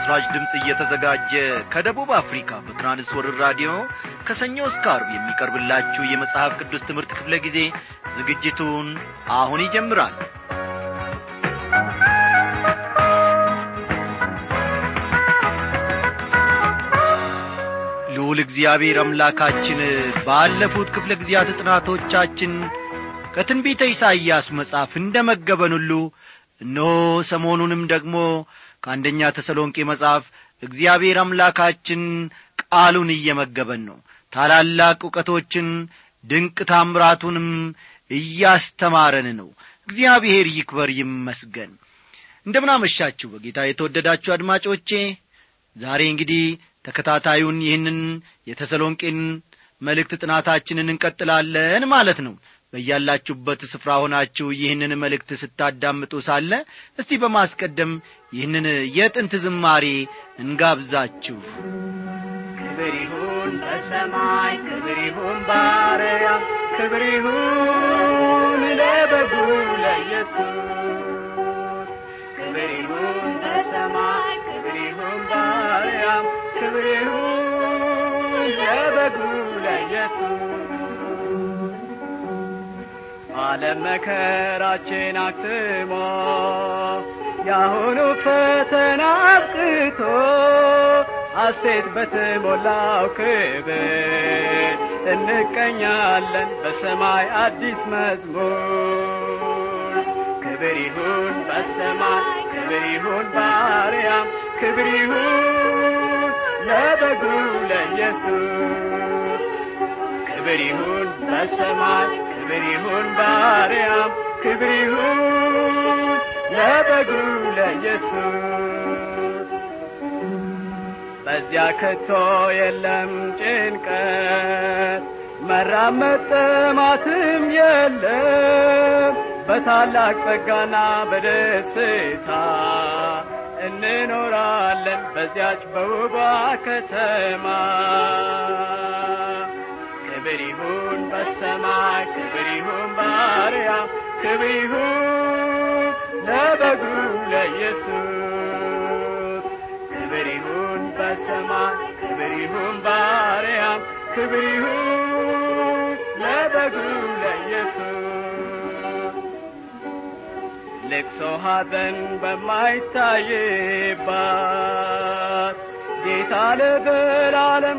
ለምሥራች ድምፅ እየተዘጋጀ ከደቡብ አፍሪካ በትራንስወርር ራዲዮ ከሰኞ እስከ አርብ የሚቀርብላችሁ የመጽሐፍ ቅዱስ ትምህርት ክፍለ ጊዜ ዝግጅቱን አሁን ይጀምራል ልዑል እግዚአብሔር አምላካችን ባለፉት ክፍለ ጊዜያት ጥናቶቻችን ከትንቢተ ኢሳይያስ መጽሐፍ እንደ መገበን ሁሉ እነሆ ሰሞኑንም ደግሞ ከአንደኛ ተሰሎንቄ መጽሐፍ እግዚአብሔር አምላካችን ቃሉን እየመገበን ነው ታላላቅ እውቀቶችን ድንቅ ታምራቱንም እያስተማረን ነው እግዚአብሔር ይክበር ይመስገን እንደምናመሻችሁ በጌታ የተወደዳችሁ አድማጮቼ ዛሬ እንግዲህ ተከታታዩን ይህንን የተሰሎንቄን መልእክት ጥናታችንን እንቀጥላለን ማለት ነው በያላችሁበት ስፍራ ሆናችሁ ይህንን መልእክት ስታዳምጡ ሳለ እስቲ በማስቀደም ይህንን የጥንት ዝማሬ እንጋብዛችሁ ክብር ይሁን በሰማይ ክብር ይሁን ባርያም ክብር ይሁን ለበጉ ለኢየሱስ ክብር ይሁን በሰማይ ክብር ይሁን ባርያም ክብር ይሁን ለበጉ ለኢየሱስ ዓለም መከራችን አክትሞ ያሁኑ ፈተና አብቅቶ ሐሴት በተሞላው ክብር እንቀኛለን በሰማይ አዲስ መዝሙር ክብር ይሁን በሰማይ ክብር ይሁን ባርያም ክብር ይሁን ለበጉ ለኢየሱስ ክብር ይሁን በሰማይ ክብር ይሁን ባርያም ክብር ይሁን ለበጉ ለኢየሱስ በዚያ ከቶ የለም ጭንቀት መራመድ ጥማትም የለም በታላቅ ጸጋና በደስታ እንኖራለን በዚያች በውቧ ከተማ ክብር ይሁን በሰማይ ክብር ይሁን ባርያም ክብር ይሁን ለበጉ ለኢየሱስ ክብር ይሁን በሰማይ ክብር ይሁን ባርያም ክብር ይሁን ለበጉ ለኢየሱስ ልቅሶ ሐዘን በማይታይባት ጌታ ለዘላለም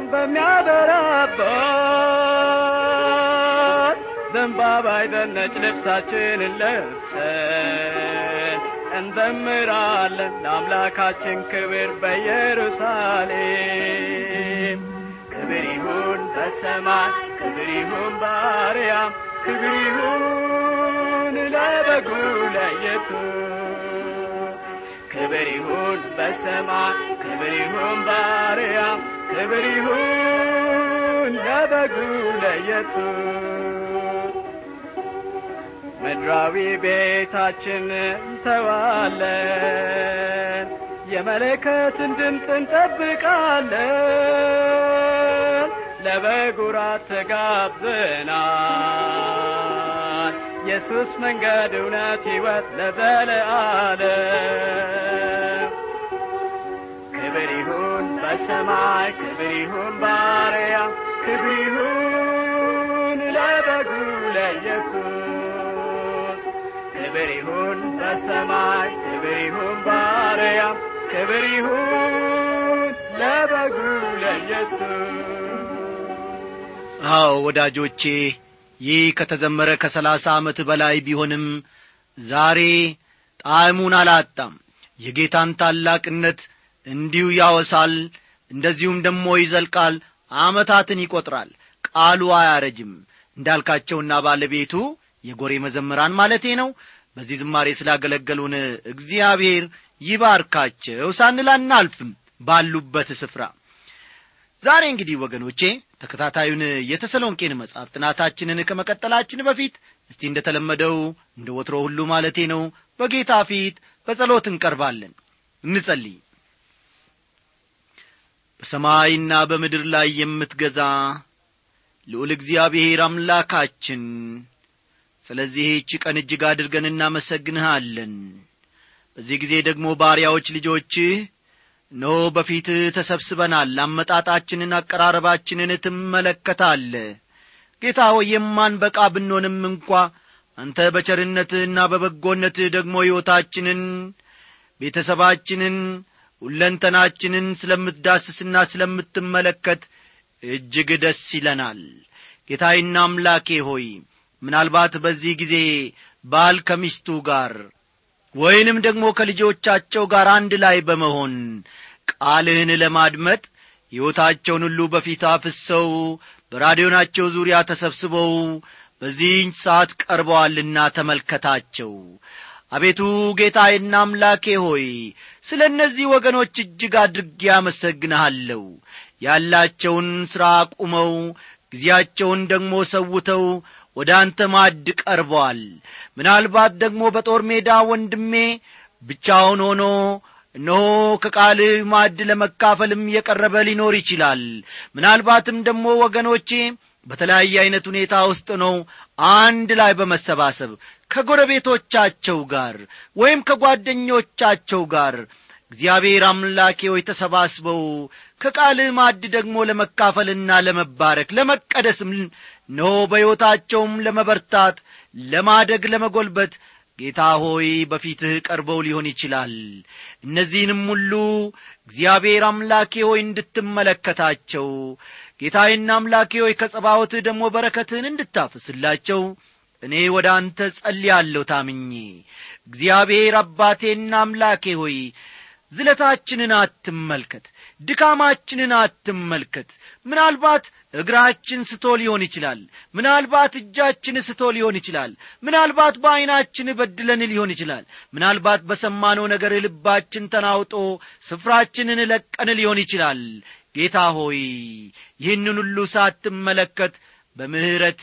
በሚያበራባት ዘንባባ አይዘነጭ ልብሳችንን ለብሰን እንዘምራለን ለአምላካችን ክብር በኢየሩሳሌም ክብር ይሁን በሰማይ ክብር ይሁን ባርያም ክብር ይሁን ለበጉ ለኢየሱስ ክብር ይሁን በሰማይ ክብር ይሁን ባርያም ክብር ይሁን ለበጉ ለኢየሱስ ምድራዊ ቤታችን እንተዋለን የመለከትን ድምፅ እንጠብቃለን ለበጉራት ተጋብዘናል ኢየሱስ መንገድ እውነት ሕይወት ለዘለዓለም ክብር ይሁን በሰማይ ክብር ይሁን ባርያም ክብር ይሁን ለበጉ ለኢየሱስ ክብር ይሁን በሰማይ ክብር ይሁን ባርያም ክብር ይሁን ለበጉ ለኢየሱስ አዎ ወዳጆቼ ይህ ከተዘመረ ከሰላሳ ዓመት በላይ ቢሆንም ዛሬ ጣዕሙን አላጣም የጌታን ታላቅነት እንዲሁ ያወሳል እንደዚሁም ደሞ ይዘልቃል ዓመታትን ይቈጥራል ቃሉ አያረጅም እንዳልካቸውና ባለቤቱ የጎሬ መዘምራን ማለቴ ነው በዚህ ዝማሬ ስላገለገሉን እግዚአብሔር ይባርካቸው ሳንል አናልፍም ባሉበት ስፍራ ዛሬ እንግዲህ ወገኖቼ ተከታታዩን የተሰሎንቄን መጽሐፍ ጥናታችንን ከመቀጠላችን በፊት እስቲ እንደ ተለመደው እንደ ወትሮ ሁሉ ማለቴ ነው በጌታ ፊት በጸሎት እንቀርባለን እንጸልይ በሰማይና በምድር ላይ የምትገዛ ልዑል እግዚአብሔር አምላካችን ስለዚህች ቀን እጅግ አድርገን እናመሰግንሃለን በዚህ ጊዜ ደግሞ ባሪያዎች ልጆችህ ኖ በፊትህ ተሰብስበናል አመጣጣችንን አቀራረባችንን ትመለከታለ ጌታ ሆይ የማንበቃ ብንሆንም እንኳ አንተ በቸርነትህና በበጎነትህ ደግሞ ሕይወታችንን ቤተሰባችንን ሁለንተናችንን ስለምትዳስስና ስለምትመለከት እጅግ ደስ ይለናል ጌታዬና አምላኬ ሆይ ምናልባት በዚህ ጊዜ ባል ከሚስቱ ጋር ወይንም ደግሞ ከልጆቻቸው ጋር አንድ ላይ በመሆን ቃልህን ለማድመጥ ሕይወታቸውን ሁሉ በፊት አፍሰው በራዲዮናቸው ዙሪያ ተሰብስበው በዚህኝ ሰዓት ቀርበዋልና ተመልከታቸው አቤቱ ጌታዬና አምላኬ ሆይ ስለ እነዚህ ወገኖች እጅግ አድርጌ አመሰግንሃለሁ ያላቸውን ሥራ አቁመው ጊዜያቸውን ደግሞ ሰውተው ወደ አንተ ማድ ቀርበዋል ምናልባት ደግሞ በጦር ሜዳ ወንድሜ ብቻውን ሆኖ እነሆ ከቃልህ ማድ ለመካፈልም የቀረበ ሊኖር ይችላል ምናልባትም ደግሞ ወገኖቼ በተለያየ ዐይነት ሁኔታ ውስጥ ነው አንድ ላይ በመሰባሰብ ከጎረቤቶቻቸው ጋር ወይም ከጓደኞቻቸው ጋር እግዚአብሔር አምላኬ ሆይ ተሰባስበው ከቃልህ ማድ ደግሞ ለመካፈልና ለመባረክ ለመቀደስም ኖ በሕይወታቸውም ለመበርታት ለማደግ ለመጐልበት ጌታ ሆይ በፊትህ ቀርበው ሊሆን ይችላል እነዚህንም ሁሉ እግዚአብሔር አምላኬ ሆይ እንድትመለከታቸው ጌታዬና አምላኬ ሆይ ከጸባወትህ ደግሞ በረከትህን እንድታፍስላቸው እኔ ወደ አንተ ጸልያለሁ ታምኜ እግዚአብሔር አባቴና አምላኬ ሆይ ዝለታችንን አትመልከት ድካማችንን አትመልከት ምናልባት እግራችን ስቶ ሊሆን ይችላል ምናልባት እጃችን ስቶ ሊሆን ይችላል ምናልባት በዐይናችን በድለን ሊሆን ይችላል ምናልባት በሰማነው ነገር ልባችን ተናውጦ ስፍራችንን ለቀን ሊሆን ይችላል ጌታ ሆይ ይህንን ሁሉ ሳትመለከት በምሕረት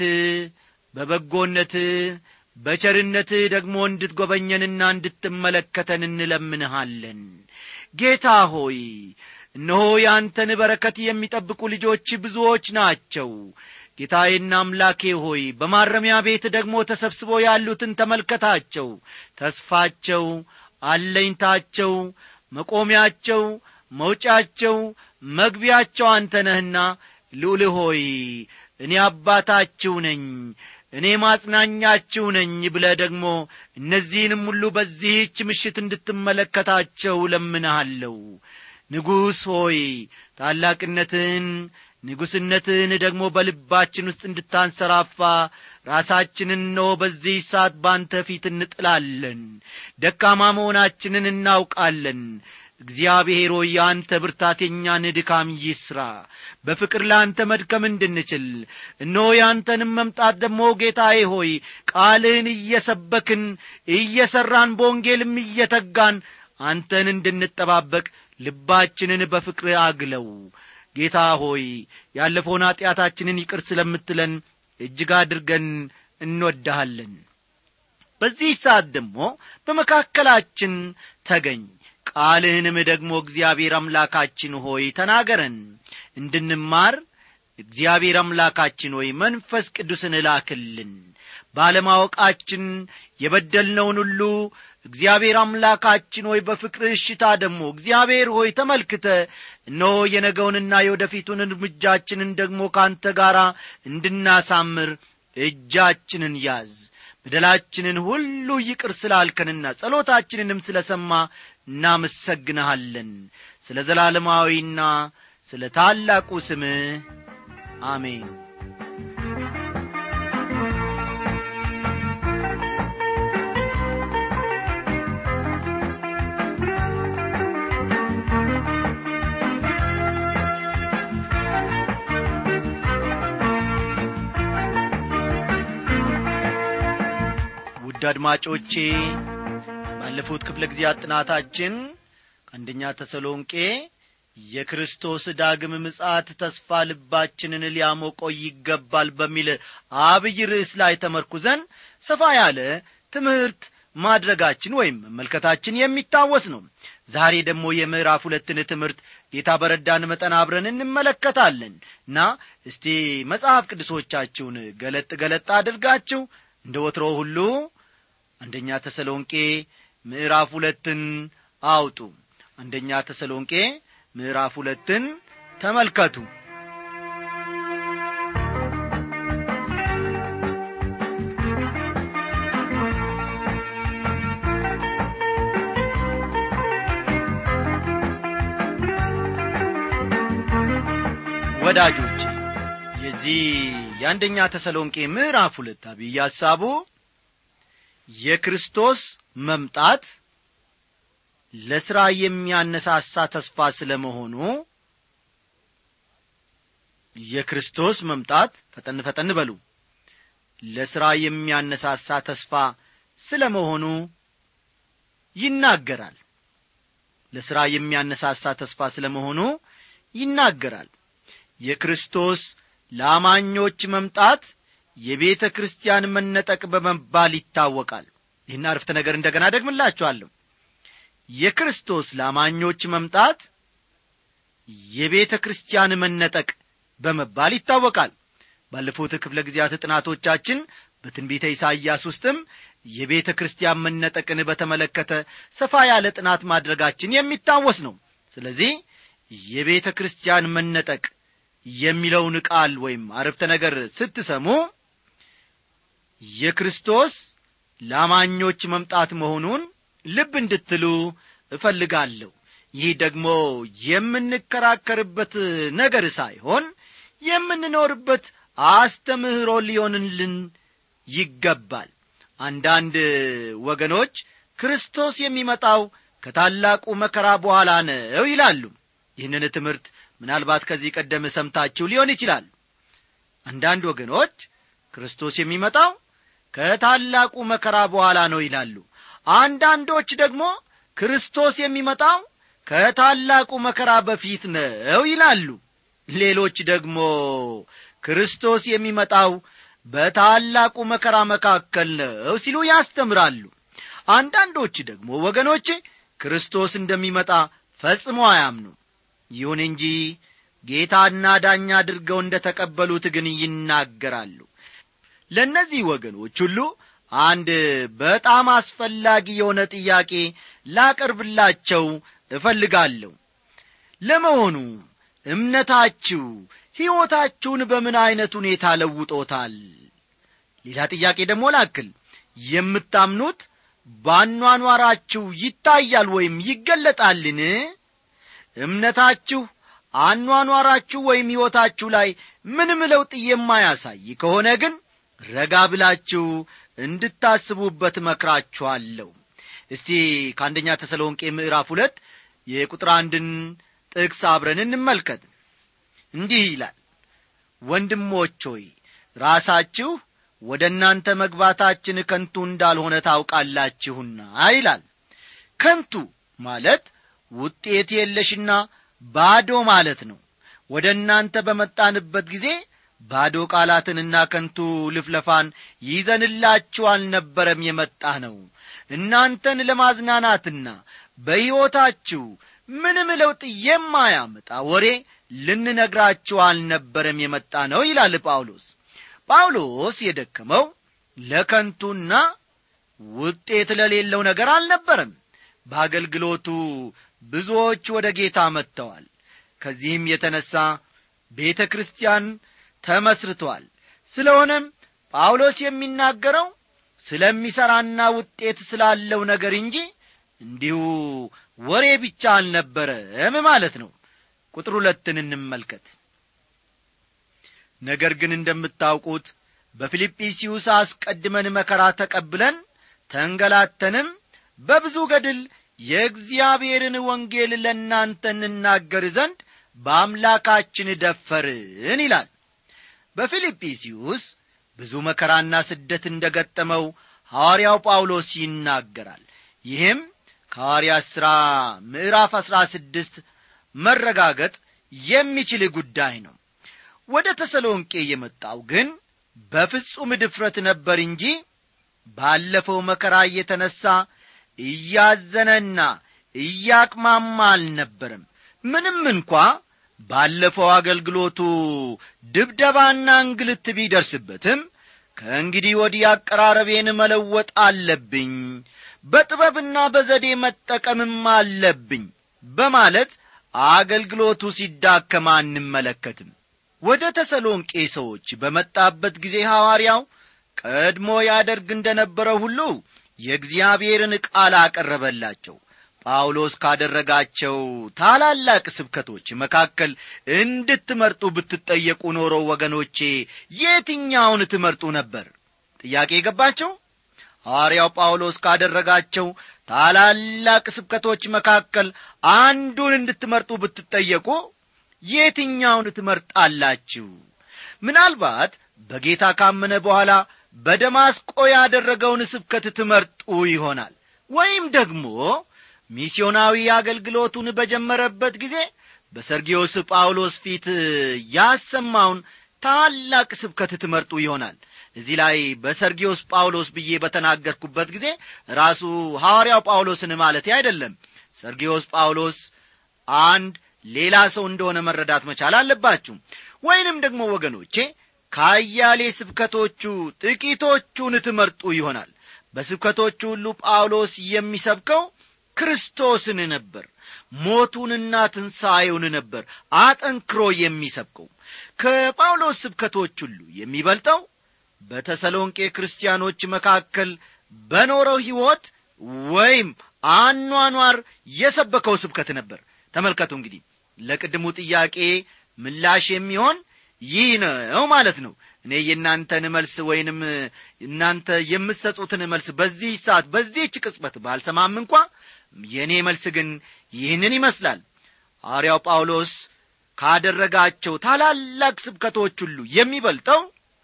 በበጎነት በቸርነትህ ደግሞ እንድትጐበኘንና እንድትመለከተን እንለምንሃለን ጌታ ሆይ እነሆ ያንተን በረከት የሚጠብቁ ልጆች ብዙዎች ናቸው ጌታዬና አምላኬ ሆይ በማረሚያ ቤት ደግሞ ተሰብስበው ያሉትን ተመልከታቸው ተስፋቸው አለኝታቸው መቆሚያቸው መውጫቸው መግቢያቸው አንተ ነህና ልዑል ሆይ እኔ አባታችሁ ነኝ እኔ ማጽናኛችሁ ነኝ ብለ ደግሞ እነዚህንም ሁሉ በዚህች ምሽት እንድትመለከታቸው ለምንሃለሁ ንጉሥ ሆይ ታላቅነትን ንጉሥነትን ደግሞ በልባችን ውስጥ እንድታንሰራፋ ራሳችንን ነው በዚህ ሰዓት ባንተ ፊት እንጥላለን ደካማ መሆናችንን እናውቃለን እግዚአብሔር ሆይ የአንተ ብርታት የእኛን ድካም ይስራ በፍቅር ለአንተ መድከም እንድንችል እነሆ የአንተንም መምጣት ደግሞ ጌታዬ ሆይ ቃልህን እየሰበክን እየሠራን በወንጌልም እየተጋን አንተን እንድንጠባበቅ ልባችንን በፍቅር አግለው ጌታ ሆይ ያለፈውን ኀጢአታችንን ይቅር ስለምትለን እጅግ አድርገን እንወድሃለን በዚህ ሰዓት ደግሞ በመካከላችን ተገኝ ቃልህንም ደግሞ እግዚአብሔር አምላካችን ሆይ ተናገረን እንድንማር እግዚአብሔር አምላካችን ሆይ መንፈስ ቅዱስን እላክልን ባለማወቃችን የበደልነውን ሁሉ እግዚአብሔር አምላካችን ሆይ በፍቅር እሽታ ደግሞ እግዚአብሔር ሆይ ተመልክተ እነሆ የነገውንና የወደፊቱን እርምጃችንን ደግሞ ከአንተ ጋር እንድናሳምር እጃችንን ያዝ በደላችንን ሁሉ ይቅር ስላልከንና ጸሎታችንንም ስለ ሰማ እናመሰግንሃለን ስለ ዘላለማዊና ስለ ታላቁ ስምህ አሜን ውድ አድማጮቼ ባለፉት ክፍለ ጊዜያት ጥናታችን ከአንደኛ ተሰሎንቄ የክርስቶስ ዳግም ምጻት ተስፋ ልባችንን ሊያሞቀው ይገባል በሚል አብይ ርዕስ ላይ ተመርኩዘን ሰፋ ያለ ትምህርት ማድረጋችን ወይም መመልከታችን የሚታወስ ነው ዛሬ ደግሞ የምዕራፍ ሁለትን ትምህርት ጌታ በረዳን መጠን አብረን እንመለከታለን እና እስቲ መጽሐፍ ቅዱሶቻችሁን ገለጥ ገለጥ አድርጋችሁ እንደ ወትሮ ሁሉ አንደኛ ተሰሎንቄ ምዕራፍ ሁለትን አውጡ አንደኛ ተሰሎንቄ ምዕራፍ ሁለትን ተመልከቱ ወዳጆች የዚህ የአንደኛ ተሰሎንቄ ምዕራፍ ሁለት አብይ ሐሳቡ የክርስቶስ መምጣት ለሥራ የሚያነሳሳ ተስፋ ስለ መሆኑ የክርስቶስ መምጣት ፈጠን ፈጠን በሉ ለሥራ የሚያነሳሳ ተስፋ ስለ መሆኑ ይናገራል ለሥራ የሚያነሳሳ ተስፋ ስለ መሆኑ ይናገራል የክርስቶስ ለአማኞች መምጣት የቤተ ክርስቲያን መነጠቅ በመባል ይታወቃል ይህን አርፍተ ነገር እንደገና ደግምላችኋለሁ የክርስቶስ ለአማኞች መምጣት የቤተ ክርስቲያን መነጠቅ በመባል ይታወቃል ባለፉት ክፍለ ጊዜያት ጥናቶቻችን በትንቢተ ኢሳይያስ ውስጥም የቤተ ክርስቲያን መነጠቅን በተመለከተ ሰፋ ያለ ጥናት ማድረጋችን የሚታወስ ነው ስለዚህ የቤተ ክርስቲያን መነጠቅ የሚለውን ቃል ወይም አረፍተ ነገር ስትሰሙ የክርስቶስ ለአማኞች መምጣት መሆኑን ልብ እንድትሉ እፈልጋለሁ ይህ ደግሞ የምንከራከርበት ነገር ሳይሆን የምንኖርበት አስተምህሮ ሊሆንልን ይገባል አንዳንድ ወገኖች ክርስቶስ የሚመጣው ከታላቁ መከራ በኋላ ነው ይላሉ ይህንን ትምህርት ምናልባት ከዚህ ቀደም ሰምታችሁ ሊሆን ይችላል አንዳንድ ወገኖች ክርስቶስ የሚመጣው ከታላቁ መከራ በኋላ ነው ይላሉ አንዳንዶች ደግሞ ክርስቶስ የሚመጣው ከታላቁ መከራ በፊት ነው ይላሉ ሌሎች ደግሞ ክርስቶስ የሚመጣው በታላቁ መከራ መካከል ነው ሲሉ ያስተምራሉ አንዳንዶች ደግሞ ወገኖች ክርስቶስ እንደሚመጣ ፈጽሞ አያምኑ ይሁን እንጂ ጌታና ዳኛ አድርገው እንደ ተቀበሉት ግን ይናገራሉ ለእነዚህ ወገኖች ሁሉ አንድ በጣም አስፈላጊ የሆነ ጥያቄ ላቀርብላቸው እፈልጋለሁ ለመሆኑ እምነታችሁ ሕይወታችሁን በምን ዐይነት ሁኔታ ለውጦታል ሌላ ጥያቄ ደግሞ ላክል የምታምኑት ባኗኗራችሁ ይታያል ወይም ይገለጣልን እምነታችሁ አኗኗራችሁ ወይም ሕይወታችሁ ላይ ምንም ለውጥ የማያሳይ ከሆነ ግን ረጋ ብላችሁ እንድታስቡበት መክራችኋለሁ እስቲ ከአንደኛ ተሰሎንቄ ምዕራፍ ሁለት የቁጥር አንድን ጥቅስ አብረን እንመልከት እንዲህ ይላል ወንድሞች ሆይ ራሳችሁ ወደ እናንተ መግባታችን ከንቱ እንዳልሆነ ታውቃላችሁና ይላል ከንቱ ማለት ውጤት የለሽና ባዶ ማለት ነው ወደ እናንተ በመጣንበት ጊዜ ባዶ ቃላትንና ከንቱ ልፍለፋን ይዘንላችሁ አልነበረም የመጣ ነው እናንተን ለማዝናናትና በሕይወታችሁ ምንም ለውጥ የማያመጣ ወሬ ልንነግራችሁ አልነበረም የመጣ ነው ይላል ጳውሎስ ጳውሎስ የደከመው ለከንቱና ውጤት ለሌለው ነገር አልነበረም በአገልግሎቱ ብዙዎች ወደ ጌታ መጥተዋል ከዚህም የተነሣ ቤተ ክርስቲያን ተመስርቷል ስለሆነም ጳውሎስ የሚናገረው ስለሚሠራና ውጤት ስላለው ነገር እንጂ እንዲሁ ወሬ ብቻ አልነበረም ማለት ነው ቁጥር ሁለትን እንመልከት ነገር ግን እንደምታውቁት በፊልጵስዩስ አስቀድመን መከራ ተቀብለን ተንገላተንም በብዙ ገድል የእግዚአብሔርን ወንጌል ለእናንተ እንናገር ዘንድ በአምላካችን ደፈርን ይላል በፊልጵስዩስ ብዙ መከራና ስደት እንደ ገጠመው ሐዋርያው ጳውሎስ ይናገራል ይህም ከሐዋርያ ሥራ ምዕራፍ አሥራ ስድስት መረጋገጥ የሚችል ጉዳይ ነው ወደ ተሰሎንቄ የመጣው ግን በፍጹም ድፍረት ነበር እንጂ ባለፈው መከራ እየተነሣ እያዘነና እያቅማማ አልነበረም ምንም እንኳ ባለፈው አገልግሎቱ ድብደባና እንግልት ቢደርስበትም ከእንግዲህ ወዲህ አቀራረቤን መለወጥ አለብኝ በጥበብና በዘዴ መጠቀምም አለብኝ በማለት አገልግሎቱ ሲዳከም አንመለከትም ወደ ተሰሎንቄ ሰዎች በመጣበት ጊዜ ሐዋርያው ቀድሞ ያደርግ እንደ ነበረው ሁሉ የእግዚአብሔርን ቃል አቀረበላቸው ጳውሎስ ካደረጋቸው ታላላቅ ስብከቶች መካከል እንድትመርጡ ብትጠየቁ ኖሮ ወገኖቼ የትኛውን ትመርጡ ነበር ጥያቄ የገባቸው ሐዋርያው ጳውሎስ ካደረጋቸው ታላላቅ ስብከቶች መካከል አንዱን እንድትመርጡ ብትጠየቁ የትኛውን ትመርጣላችሁ ምናልባት በጌታ ካመነ በኋላ በደማስቆ ያደረገውን ስብከት ትመርጡ ይሆናል ወይም ደግሞ ሚስዮናዊ አገልግሎቱን በጀመረበት ጊዜ በሰርጊዮስ ጳውሎስ ፊት ያሰማውን ታላቅ ስብከት ትመርጡ ይሆናል እዚህ ላይ በሰርጊዮስ ጳውሎስ ብዬ በተናገርኩበት ጊዜ ራሱ ሐዋርያው ጳውሎስን ማለት አይደለም ሰርጊዮስ ጳውሎስ አንድ ሌላ ሰው እንደሆነ መረዳት መቻል አለባችሁ ወይንም ደግሞ ወገኖቼ ከአያሌ ስብከቶቹ ጥቂቶቹን ትመርጡ ይሆናል በስብከቶቹ ሁሉ ጳውሎስ የሚሰብከው ክርስቶስን ነበር ሞቱንና ትንሣኤውን ነበር አጠንክሮ የሚሰብከው ከጳውሎስ ስብከቶች ሁሉ የሚበልጠው በተሰሎንቄ ክርስቲያኖች መካከል በኖረው ሕይወት ወይም አኗኗር የሰበከው ስብከት ነበር ተመልከቱ እንግዲህ ለቅድሙ ጥያቄ ምላሽ የሚሆን ይህ ነው ማለት ነው እኔ የእናንተን መልስ ወይንም እናንተ የምትሰጡትን መልስ በዚህ ሰዓት በዚህች ቅጽበት ባልሰማም እንኳ የእኔ መልስ ግን ይህንን ይመስላል ሐዋርያው ጳውሎስ ካደረጋቸው ታላላቅ ስብከቶች ሁሉ የሚበልጠው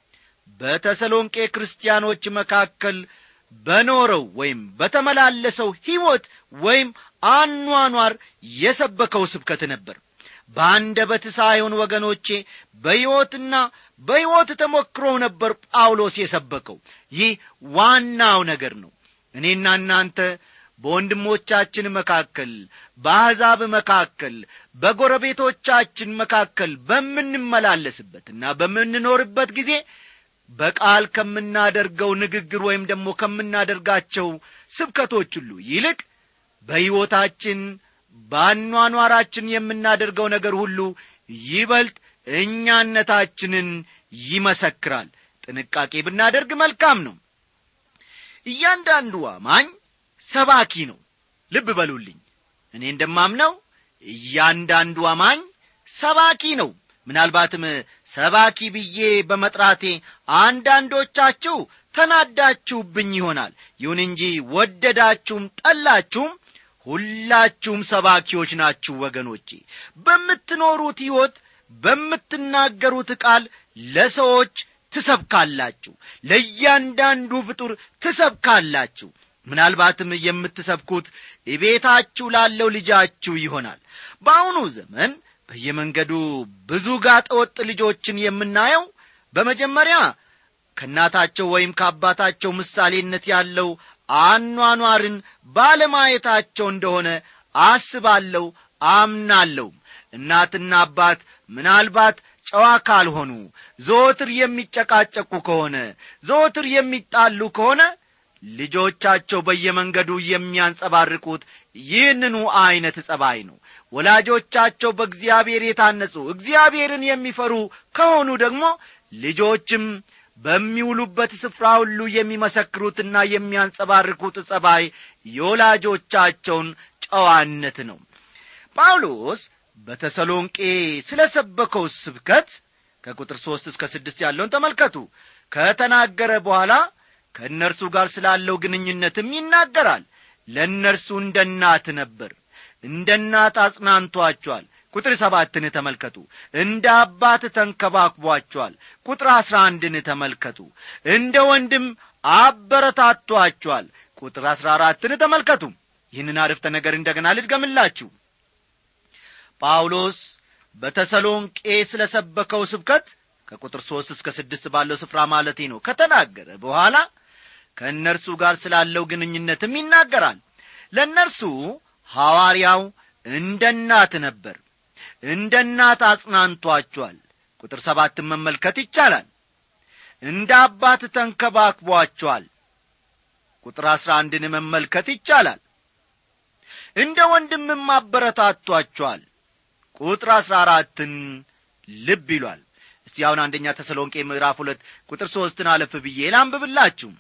በተሰሎንቄ ክርስቲያኖች መካከል በኖረው ወይም በተመላለሰው ሕይወት ወይም አኗኗር የሰበከው ስብከት ነበር በአንደበት ሳይሆን ወገኖቼ በሕይወትና በሕይወት ተሞክሮ ነበር ጳውሎስ የሰበከው ይህ ዋናው ነገር ነው እኔና እናንተ በወንድሞቻችን መካከል በአሕዛብ መካከል በጎረቤቶቻችን መካከል በምንመላለስበትና በምንኖርበት ጊዜ በቃል ከምናደርገው ንግግር ወይም ደግሞ ከምናደርጋቸው ስብከቶች ሁሉ ይልቅ በሕይወታችን በአኗኗራችን የምናደርገው ነገር ሁሉ ይበልጥ እኛነታችንን ይመሰክራል ጥንቃቄ ብናደርግ መልካም ነው እያንዳንዱ አማኝ ሰባኪ ነው ልብ በሉልኝ እኔ እንደማምነው እያንዳንዱ አማኝ ሰባኪ ነው ምናልባትም ሰባኪ ብዬ በመጥራቴ አንዳንዶቻችሁ ተናዳችሁብኝ ይሆናል ይሁን እንጂ ወደዳችሁም ጠላችሁም ሁላችሁም ሰባኪዎች ናችሁ ወገኖቼ በምትኖሩት ሕይወት በምትናገሩት ቃል ለሰዎች ትሰብካላችሁ ለእያንዳንዱ ፍጡር ትሰብካላችሁ ምናልባትም የምትሰብኩት እቤታችሁ ላለው ልጃችሁ ይሆናል በአሁኑ ዘመን በየመንገዱ ብዙ ጋጠወጥ ልጆችን የምናየው በመጀመሪያ ከእናታቸው ወይም ከአባታቸው ምሳሌነት ያለው አኗኗርን ባለማየታቸው እንደሆነ አስባለሁ አምናለሁም እናትና አባት ምናልባት ጨዋ ካልሆኑ ዘወትር የሚጨቃጨቁ ከሆነ ዘወትር የሚጣሉ ከሆነ ልጆቻቸው በየመንገዱ የሚያንጸባርቁት ይህንኑ ዐይነት ጸባይ ነው ወላጆቻቸው በእግዚአብሔር የታነጹ እግዚአብሔርን የሚፈሩ ከሆኑ ደግሞ ልጆችም በሚውሉበት ስፍራ ሁሉ የሚመሰክሩትና የሚያንጸባርቁት ጸባይ የወላጆቻቸውን ጨዋነት ነው ጳውሎስ በተሰሎንቄ ስለ ሰበከው ስብከት ከቁጥር ሦስት እስከ ስድስት ያለውን ተመልከቱ ከተናገረ በኋላ ከእነርሱ ጋር ስላለው ግንኙነትም ይናገራል ለእነርሱ እንደ እናት ነበር እንደ እናት አጽናንቷቸዋል ቁጥር ሰባትን ተመልከቱ እንደ አባት ተንከባክቧቸዋል ቁጥር አሥራ አንድን ተመልከቱ እንደ ወንድም አበረታቷቸዋል ቁጥር አሥራ አራትን ተመልከቱ ይህንን አረፍተ ነገር እንደገና ልድገምላችሁ ጳውሎስ በተሰሎንቄ ስለ ሰበከው ስብከት ከቁጥር ሦስት እስከ ስድስት ባለው ስፍራ ማለቴ ነው ከተናገረ በኋላ ከእነርሱ ጋር ስላለው ግንኙነትም ይናገራል ለእነርሱ ሐዋርያው እንደ እናት ነበር እንደ እናት አጽናንቷቸዋል ቁጥር ሰባትን መመልከት ይቻላል እንደ አባት ተንከባክቧቸዋል ቁጥር አሥራ አንድን መመልከት ይቻላል እንደ ወንድምም አበረታቷቸዋል ቁጥር አሥራ አራትን ልብ ይሏል እስቲ አሁን አንደኛ ተሰሎንቄ ምዕራፍ ሁለት ቁጥር ሦስትን አለፍ ብዬ ላንብብላችሁ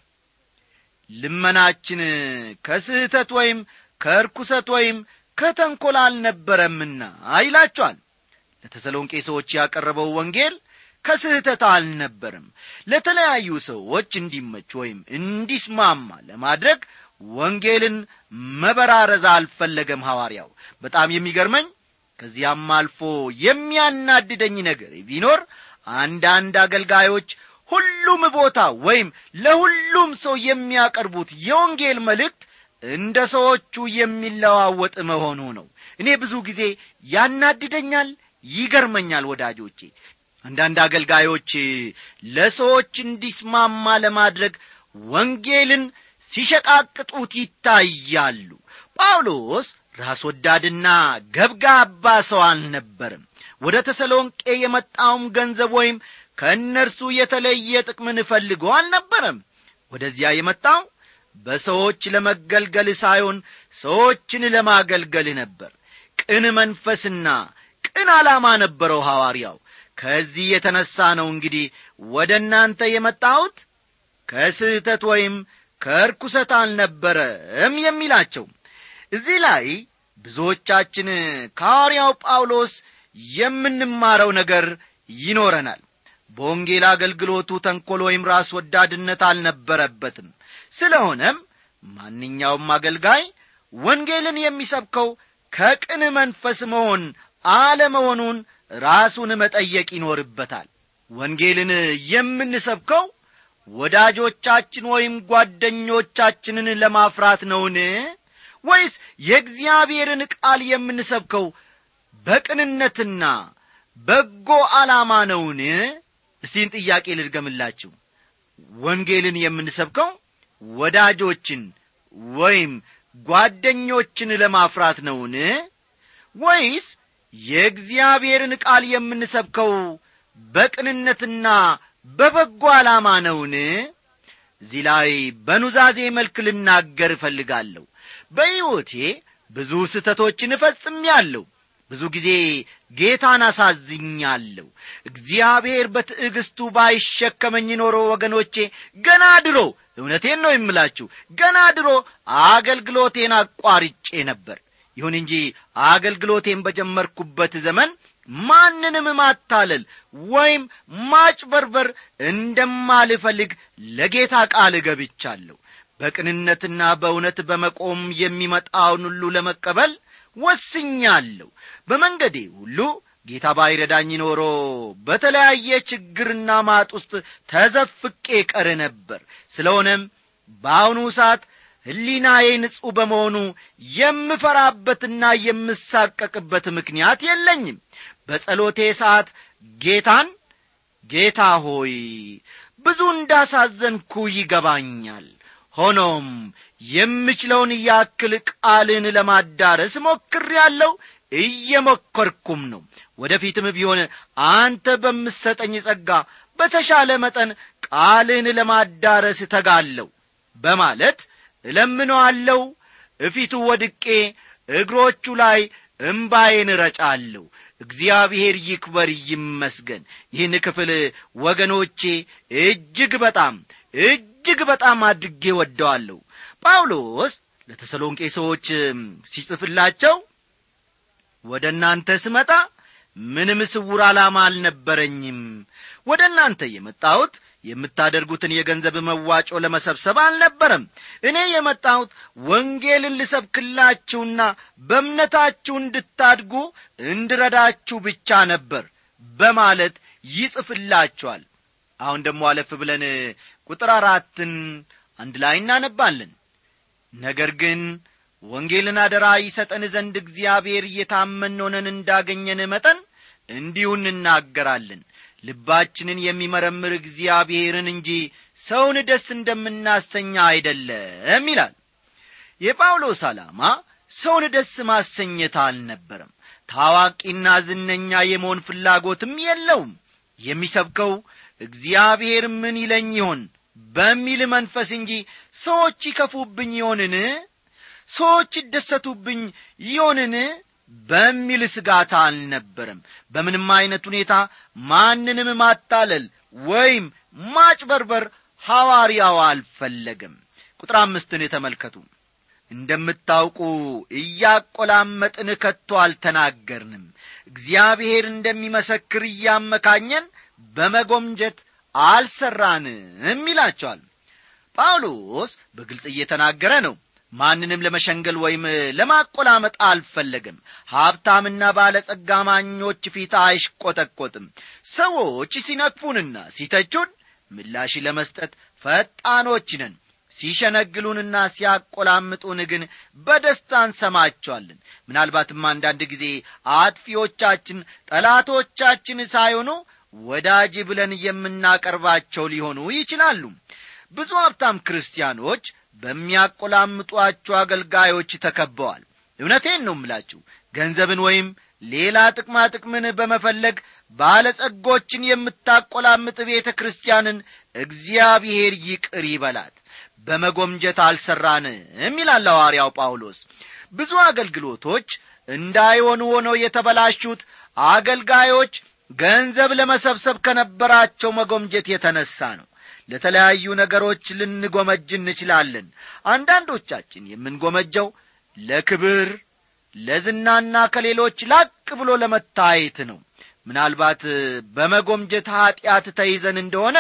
ልመናችን ከስህተት ወይም ከርኩሰት ወይም ከተንኰል አልነበረምና ይላቸዋል ለተሰሎንቄ ሰዎች ያቀረበው ወንጌል ከስህተት አልነበርም ለተለያዩ ሰዎች እንዲመች ወይም እንዲስማማ ለማድረግ ወንጌልን መበራረዝ አልፈለገም ሐዋርያው በጣም የሚገርመኝ ከዚያም አልፎ የሚያናድደኝ ነገር ቢኖር አንዳንድ አገልጋዮች ሁሉም ቦታ ወይም ለሁሉም ሰው የሚያቀርቡት የወንጌል መልእክት እንደ ሰዎቹ የሚለዋወጥ መሆኑ ነው እኔ ብዙ ጊዜ ያናድደኛል ይገርመኛል ወዳጆቼ አንዳንድ አገልጋዮች ለሰዎች እንዲስማማ ለማድረግ ወንጌልን ሲሸቃቅጡት ይታያሉ ጳውሎስ ራስ ወዳድና ገብጋባ ሰው አልነበርም ወደ ተሰሎንቄ የመጣውም ገንዘብ ወይም ከእነርሱ የተለየ ጥቅምን ፈልጎ አልነበረም ወደዚያ የመጣው በሰዎች ለመገልገል ሳይሆን ሰዎችን ለማገልገል ነበር ቅን መንፈስና ቅን ዓላማ ነበረው ሐዋርያው ከዚህ የተነሣ ነው እንግዲህ ወደ እናንተ የመጣሁት ከስህተት ወይም ከርኩሰት አልነበረም የሚላቸው እዚህ ላይ ብዙዎቻችን ከሐዋርያው ጳውሎስ የምንማረው ነገር ይኖረናል በወንጌል አገልግሎቱ ተንኰል ወይም ራስ ወዳድነት አልነበረበትም ስለሆነም ማንኛውም አገልጋይ ወንጌልን የሚሰብከው ከቅን መንፈስ መሆን አለመሆኑን ራሱን መጠየቅ ይኖርበታል ወንጌልን የምንሰብከው ወዳጆቻችን ወይም ጓደኞቻችንን ለማፍራት ነውን ወይስ የእግዚአብሔርን ቃል የምንሰብከው በቅንነትና በጎ ዓላማ ነውን እስቲን ጥያቄ ልድገምላችሁ ወንጌልን የምንሰብከው ወዳጆችን ወይም ጓደኞችን ለማፍራት ነውን ወይስ የእግዚአብሔርን ቃል የምንሰብከው በቅንነትና በበጎ ዓላማ ነውን እዚህ ላይ በኑዛዜ መልክ ልናገር እፈልጋለሁ በሕይወቴ ብዙ ስህተቶችን እፈጽሜአለሁ ብዙ ጊዜ ጌታን አሳዝኛለሁ እግዚአብሔር በትዕግስቱ ባይሸከመኝ ኖሮ ወገኖቼ ገና ድሮ እውነቴን ነው የምላችሁ ገና ድሮ አገልግሎቴን አቋርጬ ነበር ይሁን እንጂ አገልግሎቴን በጀመርኩበት ዘመን ማንንም ማታለል ወይም ማጭበርበር እንደማልፈልግ ለጌታ ቃል እገብቻለሁ በቅንነትና በእውነት በመቆም የሚመጣውን ሁሉ ለመቀበል ወስኛለሁ በመንገዴ ሁሉ ጌታ ባይረዳኝ ኖሮ በተለያየ ችግርና ማጥ ውስጥ ተዘፍቄ ቀር ነበር ስለሆነም በአሁኑ ሰዓት ሕሊናዬ ንጹሕ በመሆኑ የምፈራበትና የምሳቀቅበት ምክንያት የለኝም በጸሎቴ ሰዓት ጌታን ጌታ ሆይ ብዙ እንዳሳዘንኩ ይገባኛል ሆኖም የምችለውን ያክል ቃልን ለማዳረስ ሞክር ያለው እየሞከርኩም ነው ወደፊትም ቢሆን አንተ በምሰጠኝ ጸጋ በተሻለ መጠን ቃልን ለማዳረስ ተጋለሁ በማለት እለምነዋለሁ እፊቱ ወድቄ እግሮቹ ላይ እምባዬን ረጫለሁ እግዚአብሔር ይክበር ይመስገን ይህን ክፍል ወገኖቼ እጅግ በጣም እጅግ በጣም አድጌ ወደዋለሁ ጳውሎስ ለተሰሎንቄ ሰዎች ሲጽፍላቸው ወደ እናንተ ስመጣ ምንም ስውር ዓላማ አልነበረኝም ወደ እናንተ የመጣሁት የምታደርጉትን የገንዘብ መዋጮ ለመሰብሰብ አልነበረም እኔ የመጣሁት ወንጌልን ልሰብክላችሁና በእምነታችሁ እንድታድጉ እንድረዳችሁ ብቻ ነበር በማለት ይጽፍላችኋል አሁን ደግሞ አለፍ ብለን ቁጥር አራትን አንድ ላይ እናነባለን ነገር ግን ወንጌልን አደራ ይሰጠን ዘንድ እግዚአብሔር እየታመን ሆነን እንዳገኘን መጠን እንዲሁ እንናገራለን ልባችንን የሚመረምር እግዚአብሔርን እንጂ ሰውን ደስ እንደምናሰኛ አይደለም ይላል የጳውሎስ ዓላማ ሰውን ደስ ማሰኘት አልነበረም ታዋቂና ዝነኛ የመሆን ፍላጎትም የለውም የሚሰብከው እግዚአብሔር ምን ይለኝ ይሆን በሚል መንፈስ እንጂ ሰዎች ይከፉብኝ ይሆንን ሰዎች ይደሰቱብኝ ይሆንን በሚል ስጋት አልነበረም በምንም ዐይነት ሁኔታ ማንንም ማታለል ወይም ማጭበርበር ሐዋርያው አልፈለገም ቁጥር አምስትን የተመልከቱ እንደምታውቁ እያቈላመጥን ከቶ አልተናገርንም እግዚአብሔር እንደሚመሰክር እያመካኘን በመጎምጀት አልሠራንም ይላቸዋል ጳውሎስ በግልጽ እየተናገረ ነው ማንንም ለመሸንገል ወይም ለማቆላመጥ አልፈለግም ሀብታምና ባለጸጋ ማኞች ፊት አይሽቆጠቆጥም ሰዎች ሲነቅፉንና ሲተቹን ምላሽ ለመስጠት ፈጣኖች ነን ሲሸነግሉንና ሲያቆላምጡን ግን በደስታ እንሰማቸዋለን ምናልባትም አንዳንድ ጊዜ አጥፊዎቻችን ጠላቶቻችን ሳይሆኑ ወዳጅ ብለን የምናቀርባቸው ሊሆኑ ይችላሉ ብዙ ሀብታም ክርስቲያኖች በሚያቆላምጧቸው አገልጋዮች ተከበዋል እውነቴን ነው ምላችሁ ገንዘብን ወይም ሌላ ጥቅማ ጥቅምን በመፈለግ ባለጸጎችን የምታቆላምጥ ቤተ ክርስቲያንን እግዚአብሔር ይቅር ይበላት በመጎምጀት አልሠራንም ይላል ሐዋርያው ጳውሎስ ብዙ አገልግሎቶች እንዳይሆኑ ሆነው የተበላሹት አገልጋዮች ገንዘብ ለመሰብሰብ ከነበራቸው መጎምጀት የተነሣ ነው ለተለያዩ ነገሮች ልንጎመጅ እንችላለን አንዳንዶቻችን የምንጎመጀው ለክብር ለዝናና ከሌሎች ላቅ ብሎ ለመታየት ነው ምናልባት በመጎምጀት ኀጢአት ተይዘን እንደሆነ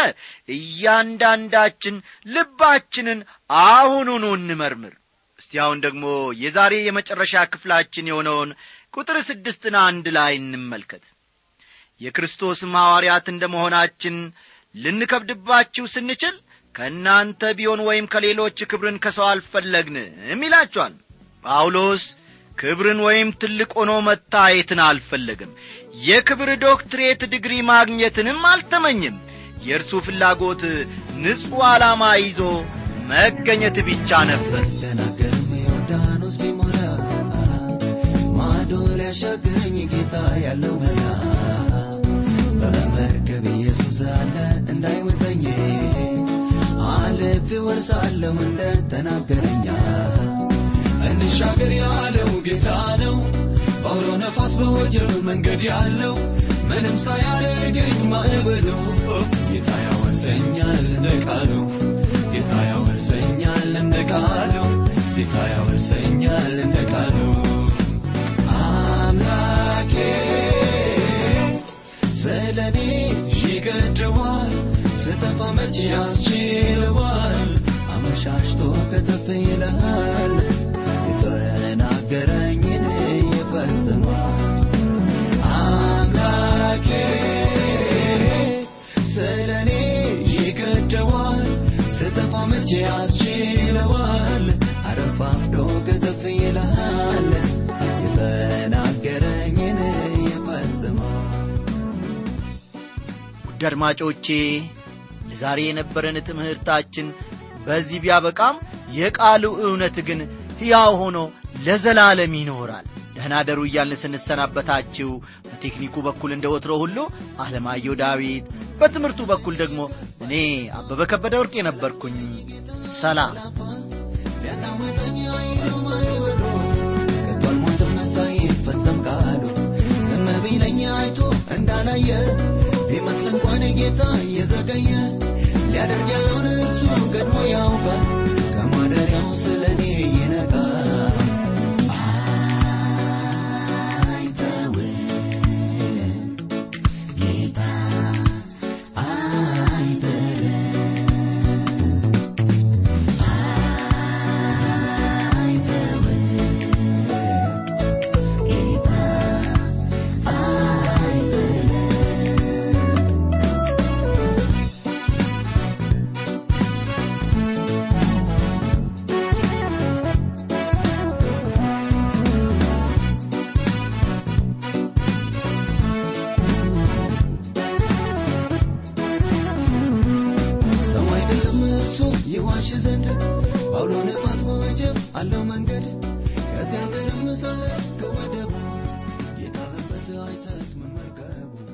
እያንዳንዳችን ልባችንን አሁኑኑ እንመርምር እስቲ አሁን ደግሞ የዛሬ የመጨረሻ ክፍላችን የሆነውን ቁጥር ስድስትን አንድ ላይ እንመልከት የክርስቶስም ሐዋርያት እንደ መሆናችን ልንከብድባችሁ ስንችል ከእናንተ ቢሆን ወይም ከሌሎች ክብርን ከሰው አልፈለግንም ይላቸዋል ጳውሎስ ክብርን ወይም ትልቅ ሆኖ መታየትን አልፈለግም የክብር ዶክትሬት ዲግሪ ማግኘትንም አልተመኝም የእርሱ ፍላጎት ንጹሕ ዓላማ ይዞ መገኘት ብቻ ነበር ተናገርም ዮርዳኖስ ቢሞላ ማዶ ሊያሻገረኝ ጌታ ያለው መላ በመርከብ ኢየሱስ አለ እንዳይወጠኝ አለፍ ወርሳለሁ እንደ ተናገረኛ እንሻገር ያለው ጌታ ነው በአውሎ ነፋስ በወጀብ መንገድ ያለው ምንም ሳያደርገኝ ማዕበሉ ጌታ ያወርሰኛል እንደ ቃሉ ጌታ ያወርሰኛል እንደ ቃሉ ጌታ ያወርሰኛል እንደ ቃሉ አምላኬ ስለኔ ይገድዋል ስጠፋ መቼ ያስችለዋል አመሻሽቶ ከተፍ ይልሃል የተናገረኝን ይፈጽማል አምላኬ ስለኔ ይገደዋል ስጠፋ መቼ ያስችለዋል አረፋፍዶ ከተፍ ይልሃል የተናገረኝን ይፈጽማል ውድ አድማጮቼ ለዛሬ የነበረን ትምህርታችን በዚህ ቢያበቃም የቃሉ እውነት ግን ሕያው ሆኖ ለዘላለም ይኖራል ደህና ደሩ እያልን ስንሰናበታችሁ በቴክኒኩ በኩል እንደ ወትሮ ሁሉ አለማየሁ ዳዊት በትምህርቱ በኩል ደግሞ እኔ አበበ ከበደ ወርቅ የነበርኩኝ ሰላም ሊያናወጠኝ አይሉ ማይበሉ ከቶ አልሞትም ሳይፈጸም ቃሉ ዝም ቢለኝ አይቶ እንዳላየ ቢመስል እንኳን ጌታ እየዘገየ ሊያደርግ ያለውን እርሱ ቀድሞ ያውቃል ከማደሪያው ስለ እኔ ይነቃል አይተውም ጌታ አይጥልም ሰው አይደለም እርሱ ይዋሽ ዘንድ በአውሎ ነፋስ በወጀብ አለው መንገድ ከዚያ ሀገርም ሳለ እስከ ወደቡ የጣለበት አይሰጥም መርከቡ